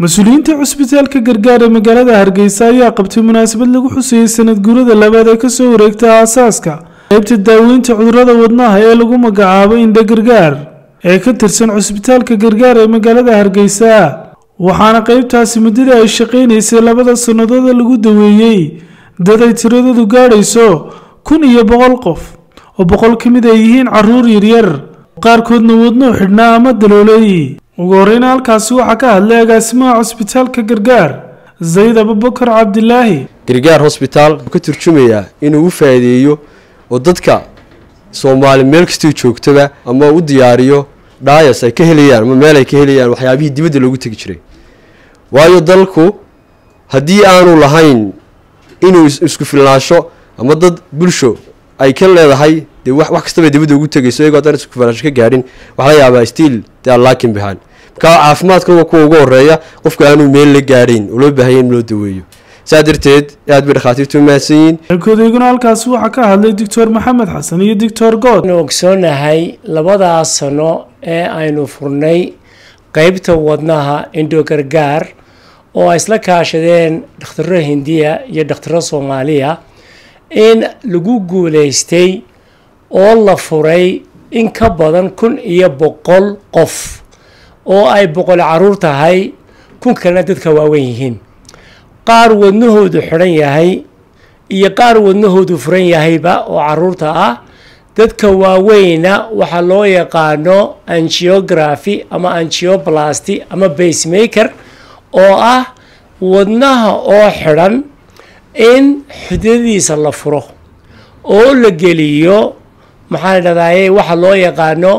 mas-uuliyiinta cusbitaalka gargaar ee magaalada hargeysa ayaa qabtay munaasabad lagu xuseeyey sanad guurada labaad ee kasoo wareegta aasaaska qaybta daaweynta cudurada wadnaha ee lagu magacaabo indha gargaar ee ka tirsan cusbitaalka gargaar ee magaalada hargeysa waxaana qaybtaasi muddadii ay shaqaynaysay labada sannadooda lagu daweeyey dad ay tiradoodu gaadhayso kun iyo boqol qof oo boqol ka mid ay yihiin caruur yaryar qaarkoodna wadnuhu xidhnaa ama daloolay ugu horeyna halkaasi waxaa ka hadlay agaasimaha cusbitaalka gargaar zayd abubakar cabdilaahi gargaar hosbitaal wuxuu ka turjumayaa inuu u faa'iideeyo oo dadka soomaali meel kastoo joogtaba ama u diyaariyo dhaayas ay ka helayaan ama meel ay ka helayaan waxyaabihii dibadda loogu tegi jiray waayo dalku haddii aanu lahayn inuu isku filnaansho ama dad bulsho ay ka leedahay dee wax kastaba dibadda ugu tegayso iyagoo haddaan isku filnaansho ka gaadhin waxaa laga yaabaa stiil dee aan laakin behind marka caafimaadka waa kuwa ugu horeeya qofka aanu meel la gaadhayn oo loo baahanya in loo daweeyo saa darteed aad bay dhakhaatiirtu u mahadsan yihiin kodeyguna halkaasi waxaa ka hadlay doctor maxamed xasan iyo doctor good anu ogsoonahay labadaas sano ee aynu furnay qeybta wadnaha indho gargaar oo ay isla kaashadeen dhakhtaro hindiya iyo dhakhtaro soomaaliya in lagu guuleystay oo la furay in ka badan kun iyo boqol qof oo ay boqol caruur tahay kun kalena dadka waaweyn yihiin qaar wadnahoodu xidhan yahay iyo qaar wadnahoodu furan yahayba oo caruurta ah dadka waaweyna waxaa loo yaqaano angiography ama angioplasty ama basemaker oo ah wadnaha oo xidhan in xudadiisa la furo oo la geliyo maxaa la dhahdaye waxa loo yaqaano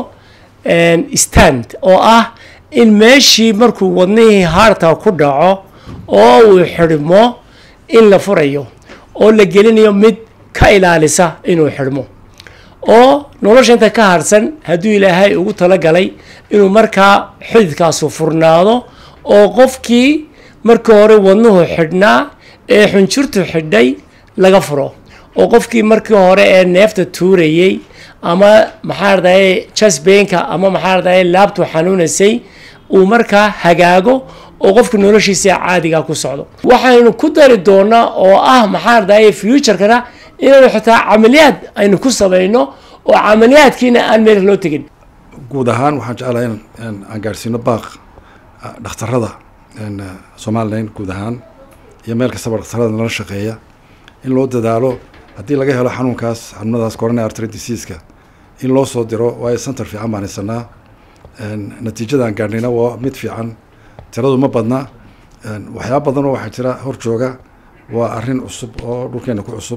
stand oo ah in meeshii markuu wadnihii haarta ku dhaco oo uu xidhmo in la furayo oo la gelinayo mid ka ilaalisa inuu xidhmo oo nolosha inta ka harsan hadduu ilaahay ugu talagalay inuu markaa xididkaasu furnaado oo qofkii markii hore wadnuhu xidhnaa ee xunjurtu xidhay laga furo oo qofkii markii hore ee neefta tuurayey ama maxaa radaye jasbenka ama maxaa radaye laabtu xanuunaysay uu markaa hagaago oo qofka noloshiisa caadiga ku socdo waxaynu ku dari doonaa oo ah maxaa radaye futurekana inaynu xitaa camaliyaad aynu ku samayno oo camaliyaadkiina aan meel loo tegin guud ahaan waxaan jeclahay in aan gaadhsiino baaq dhakhtarada somalilan guud ahaan iyo meel kastaba dhakhtarada nala shaqeeya in loo dadaalo haddii laga helo xanuunkaas xanuunadaas coronary artery diseaska in loo soo diro waayo center fiican baan haysanaa natiijada aan gaadhnayna waa mid fiican tiradu ma badna waxyaaba badan oo waxaa jira hor jooga waa arrin cusub oo dhulkeena ku cusub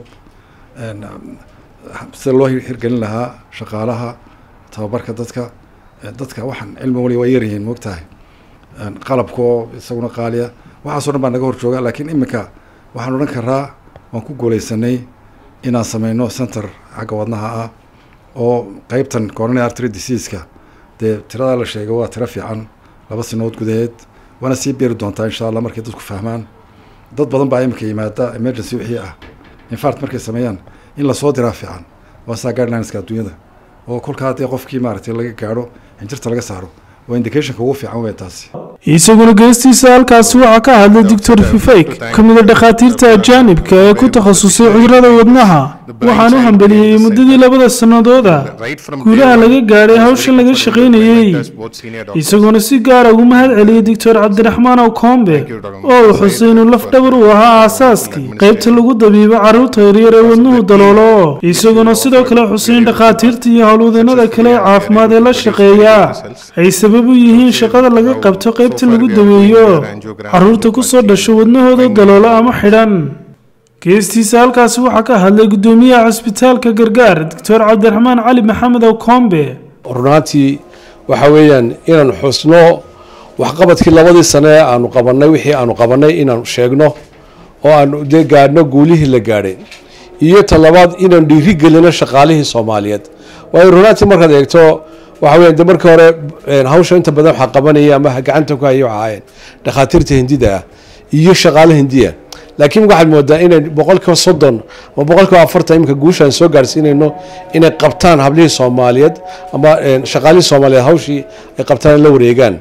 sida loo hirgelin lahaa shaqaalaha tababarka dadka dadka waxaan cilmi wali waa yaryihiin moogtahay qalabka oo isaguna qaaliya waxaaso dhan baa naga hor jooga laakiin iminka waxaan odhan karaa waan ku guuleysanay inaan sameyno center xagga wadnaha ah oo qeybtan coronary artery diseaska dee tiradaa la sheegay waa tiro fiican laba sanadood gudaheed waana sii beeri doontaa insha allah markay dadku fahmaan dad badan baa iminka yimaada emergency wixii ah infart markay sameeyaan in lasoo diraa fiican waa saa guidelineska adduunyada oo kolkaa dee qofkii maaragtay laga gaadho xinjirta laga saaro waa indicationka ugu fiican wey taasi isaguna geestiisa halkaasi waxaa ka hadlay doctor fifayk ka mid a dhakhaatiirta ajaanibka ee ku takhasusay cudurada wadnaha waxaan u hambeliyey muddadii labada sannadooda guulaha laga gaadhay hawshan laga shaqaynayey isaguna si gaara ugu mahad celiyey doctor cabdiraxmaan okombe oo uu xusay inuu laf dhabar u ahaa aasaaskii qaybta lagu dabiibo carruurta yaryar ee wadnuhu daloolo isaguna sidoo kale xuseyn dhakhaatiirta iyo howlwadeenada kale ee caafimaad ee la shaqeeya ay sabab u yihiin shaqada laga qabto qaybta lagu daweeyo carruurta kusoo dhasho wadnahooda daloolo ama xidhan geestiisa halkaasi waxaa ka hadlay guddoomiyaha cusbitaalka gargaar doctor cabdiraxmaan cali maxamed okombe runaantii waxa weeyaan inaan xusno waxqabadkii labadii sane ee aanu qabanay wixii aanu qabanay inaanu sheegno oo aanu dee gaadhno guulihii la gaadhay iyo talabaad inaan dhiiri gelino shaqaalihii soomaaliyeed waayo runaantii markaad eegto waxa weya de markii hore hawsha inta badan waxaa qabanaya ama gacanta ku haya waxa ahayn dhakhaatiirta hindida ah iyo shaqaale hindiya laakiin waxaad moodaa inay boqolkiiba soddon ama boqolkiiba afartan iminka guushaan soo gaarsiinayno inay qabtaan hablihii soomaaliyeed ama shaqaalihii soomaaliyeed hawshii ay qabtaan la wareegaan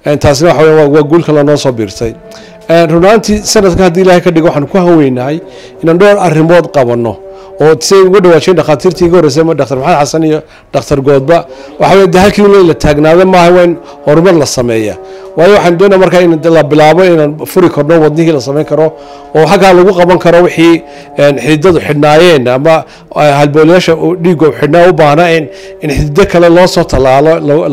taasina waxa weya waa guul kale noo soo biirtay runaantii sanadkan haddii ilaahay ka dhigo waxaan ku haweynahay inaan dhowr arrimood qabanno oo say uga dhawaajeen dhakhaatiirtii iga horreysay dhaktar maxamed xasan iyo dhaktar goodba waxa weye de halkii la taagnaado maaha waa in horumar la sameeya waayo waxaan doonaya markaa in la bilaabo inaan furi karno wadnihii la samayn karo oo xaggaa lagu qaban karo wixii xididadu xidhnaayeen ama halboolayaasha dhiigga xidhnaa u baahnaa in in xidido kale loo soo tallaalo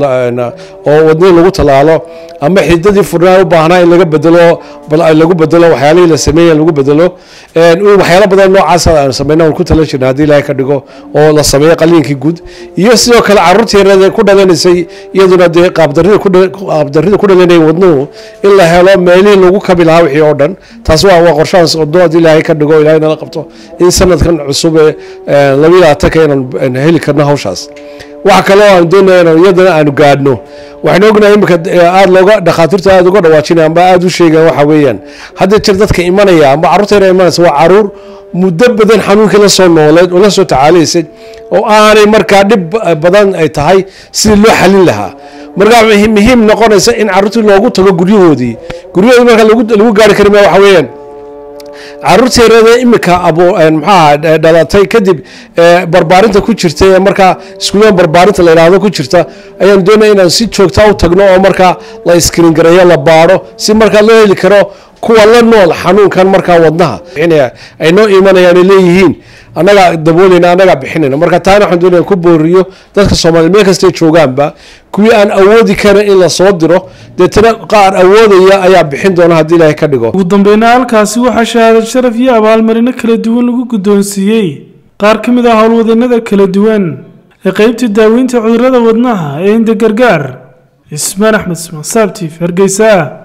oo wadnihii lagu tallaalo ama xididadii furnaa u baahnaa in laga bedelo lagu bedelo waxyaalihii la sameeyay lagu bedelo waxyaalo badan noocaas aan sameyna aan ku tala jirna haddii ilaahay ka dhigo oo la sameeyo qaliinkii guud iyo sidoo kale carruurtii yareed ku dhalanaysay iyaduna dee qaabdarrida qaabdarrida ku dhalanayay wadnuhu in la helo meelihii lagu kabi lahaa wixii oo dhan taas waa waa qorshahaas wadno haddii ilaahay ka dhigo ilaahay nala qabto in sanadkan cusub ee labiyo labaatanka inaan heli karno hawshaas waxa kale oo aan doonaya inaan iyadana aanu gaadhno waxaan ognahay imika aada looga dhakhaatiirta aada uga dhawaajinaya amba aada u sheegaan waxa weeyaan hadda jir dadka imanaya amba carruurta yar imanaysa waa caruur muddo badan xanuunkii la soo nooleed oo la soo tacaalaysay oo aanay markaa dhib badan ay tahay sidii loo xalin lahaa markaa muhiim noqonaysa in carruurtii loogu tago guryahoodii guryahoodii marka lagu gaari kari maa waxa weeyaan caruurta yareeda imika maxaa dhalatay kadib barbaarinta ku jirta ee markaa iskuullada barbaarinta la yidhaahdo ku jirta ayaan doonaya inaan si joogta u tagno oo markaa la iskrin gareeyo la baadho si markaa loo heli karo kuwa la nool xanuunkan markaa wadnaha ay noo imanayaan ay leeyihiin annagaa daboolayna annagaa bixinayna marka taana waxaan doonaya ku booriyo dadka soomaaliya meel kastay joogaanba kuwii aan awoodi karin in la soo diro deetana qaar awoodaya ayaa bixin doona haddii ilaahay ka dhigo ugu dambeyna halkaasi waxaa shahaadad sharaf iyo abaalmarino kala duwan lagu guddoonsiiyey qaar ka mid ah howlwadeenada kala duwan ee qeybta daaweynta cudurrada wadnaha ee inda gargaar ismaan axmed ismaan saabtiif hargeysa